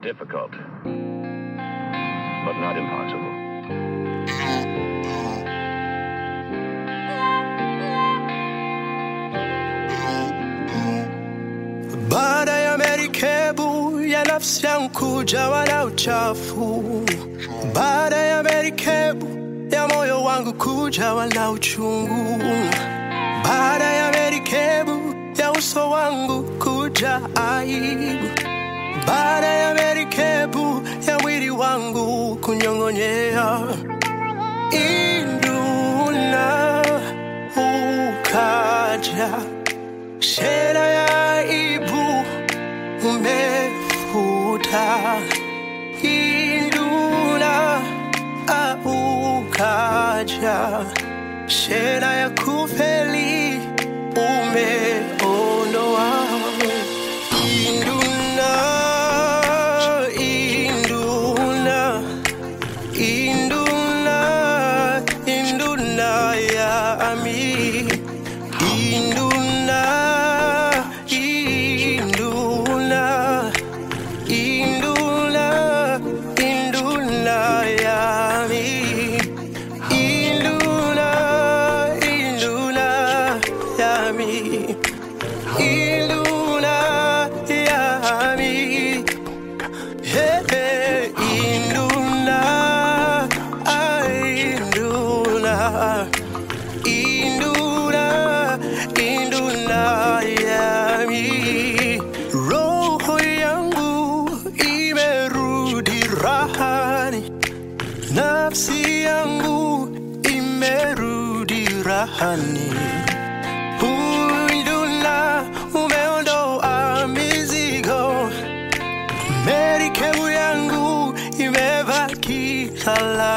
Difficult, but not impossible. Baada ya merikebu ya nafsi yangu kujawa na uchafu, baada ya merikebu ya moyo wangu kujawa na uchungu, baada ya merikebu ya uso wangu kuja aibu, baada ya merikebu ya mwili wangu kunyong'onyea, induna ukaja Shera ya aibu umefuta, induna aukaja. Shera ya kufeli umeondoa, induna, induna, induna, induna ya ami. Induna, induna, induna, induna yami. Induna, induna yami. Induna yami. Hey, hey, induna, ah, induna. Induna, induna yami. Roho yangu imerudi rahani, nafsi yangu imerudi rahani. Induna, umeondoa mizigo, merikebu yangu imebaki salama.